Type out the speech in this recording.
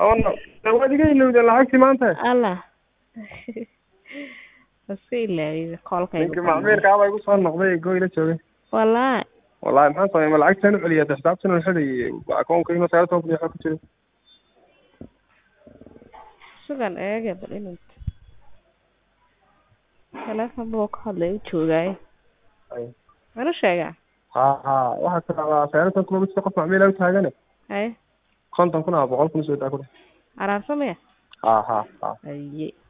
oo waad iga ilowdeen lacagtii maanta allah iska ilaawiyey koolkayga ninkii macmiilkaaba igu soo noqday goyla joogay wallahi wallahi maxaan sameey ma lacagtaan u celiya de xisaabtan u xidhay akoonkayga sagaal toban kun iyo waxa ku jira sugan eege bal inuu teleefon buu ka hadlay u joogaayo Ay. mana sheegaa ha ha waxaa tirahdaa sagaal toban kun oo qof macmiila u taagane haye konton kun ama boqol kun soo daa ku dheh araarsamaya ha ha ha haye